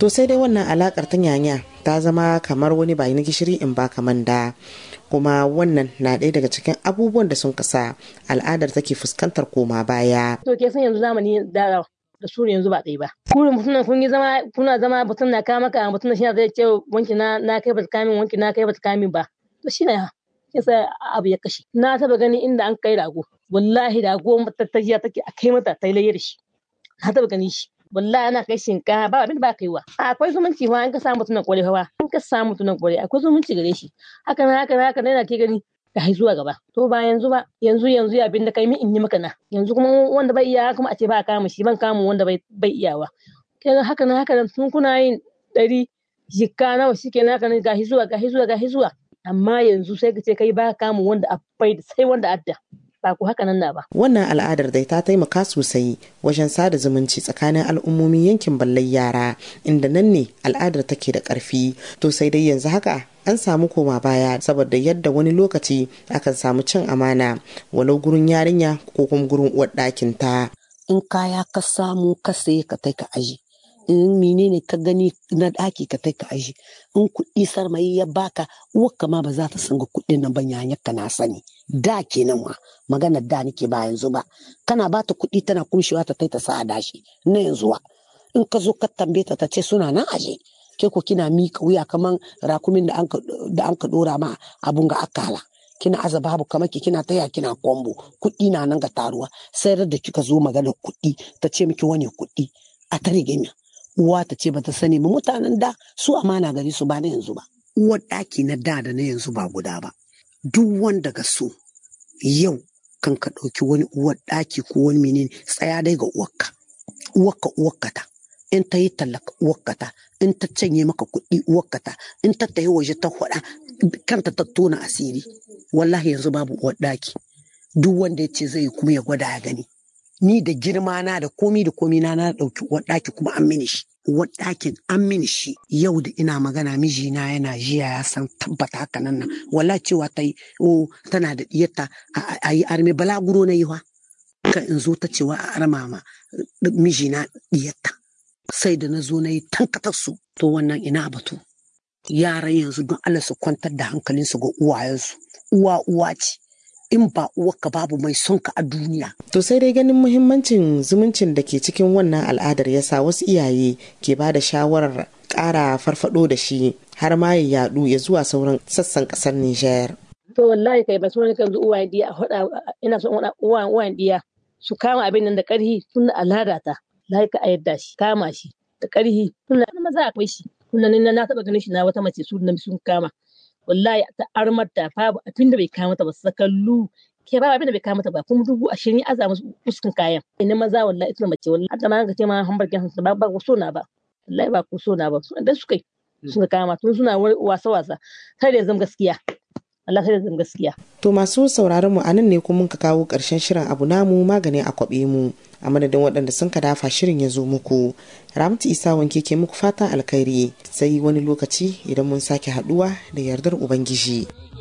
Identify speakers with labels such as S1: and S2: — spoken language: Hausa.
S1: to sai dai wannan alakar ta nyanya ta zama kamar wani bayi na gishiri in ba kaman da kuma wannan na ɗaya daga cikin abubuwan da sun kasa al'adar take fuskantar koma baya
S2: to ke san yanzu zamani da da su yanzu ba ɗaya ba. Kurin mutum kun yi zama kuna zama mutum na kama ka mutum shi zai ce wanki na na kai bata kamin wanki na kai bata kamin ba. To shi ne yasa abu ya kashe. Na taba gani inda an kai rago. Wallahi rago matattajiya take a kai mata ta yi da shi. Na taba gani shi. Wallahi ana kai shinkafa ba abin da ba kai wa. Akwai zumunci fa an ka samu mutum na kware fa. An ka samu mutum na kware akwai zumunci gare shi. Haka na haka na haka na ke gani. ka zuwa gaba to ba yanzu ba yanzu yanzu ya bin da kai mi in yi maka na yanzu kuma wanda bai iya kuma a ce ba kama shi ban kama wanda bai bai iyawa kaga haka nan haka nan tun kuna yin ɗari jikka nawa shike na haka nan ga zuwa ga zuwa ga zuwa amma yanzu sai ka ce kai ba kama wanda a bai sai wanda adda ba ku haka nan na ba.
S1: Wannan al'adar dai ta taimaka sosai wajen sada zumunci tsakanin al'ummomin yankin ballai yara inda nan ne al'adar take da ƙarfi to sai dai yanzu haka an samu koma baya saboda yadda wani lokaci akan samu cin amana walau gurin yarinya ko kuma gurin uwar ɗakin ta.
S3: In kaya ka samu ka saye ka kai ka aji. in menene ka gani na ɗaki ka kai ka aji in kuɗi sarmayi ya baka uwarka ma ba za ta sanga kuɗin nan ban yanyar ka na sani da kenan ma magana da nake ba yanzu ba kana ba ta kuɗi tana kumshewa ta kai ta sa a dashi na yanzu wa in ka zo ka tambaye ta ta ce suna nan aje ke ko kina mika wuya kaman rakumin da an ka dora ma abun ga akala kina aza babu kamar ki kina taya kina kombo kuɗi na nan ga taruwa sai da kika zo magana kuɗi ta ce miki wani kuɗi a ta rigima uwa ta ce bata sani ba mutanen da su amana gari su ba na yanzu ba uwar ɗaki na da da na yanzu ba guda ba duk wanda ga so yau kan ka ɗauki wani uwar ɗaki ko wani menene tsaya dai ga uwarka uwarka uwarka ta in ta yi tallaka uwarka ta in ta canye maka kuɗi uwarka ta in ta tayi waje ta faɗa kanta ta tona asiri wallahi yanzu babu uwar ɗaki duk wanda ya ce zai kuma ya gwada ya gani ni da girma na da komi da komi na na ɗauki uwar ɗaki kuma an mini shi uwar ɗakin an mini shi yau da ina magana mijina yana jiya ya san tabbata haka nan nan wala cewa ta yi o tana da diyarta a yi arme balaguro na yi wa kan in zo ta cewa a arma ma mijina diyarta sai da na zo na yi tankatar su to wannan ina batu yaran yanzu don Allah su kwantar da hankalinsu ga uwayensu uwa uwa ce in ba uwarka babu mai son ka a duniya.
S1: To sai dai ganin muhimmancin zumuncin da ke cikin wannan al'adar ya sa wasu iyaye ke ba da shawarar ƙara farfado da shi har ma ya yadu ya zuwa sauran sassan ƙasar Nijar.
S2: To wallahi kai ba su wani kan uwayen diya a hoda ina son uwayen uwayen diya su kama abin nan da ƙarhi tun da al'ada ta lai ka yadda shi kama shi da ƙarhi tun da maza akwai shi tun da na taɓa ganin shi na wata mace su sun kama. wallahi ta armar da babu abin da bai kawo mata ba sakallu ke babu abin da bai kawo mata ba kuma dubu ashirin ya aza musu fuskin kayan ina maza wallahi ita mace wallahi hadda ma ga ce ma hamburger sun ba ba ku so na ba wallahi ba ku so na ba su da suka suka kama tun suna wasa wasa sai da zama gaskiya Allah sai da zama gaskiya
S1: to masu sauraron mu anan ne kuma ka kawo karshen shirin abu namu magani a kwabe mu a madadin waɗanda sun ka dafa shirin ya zo muku ramtu isa wanke ke muku fatan alkhairi sai wani lokaci idan mun sake haɗuwa da yardar ubangiji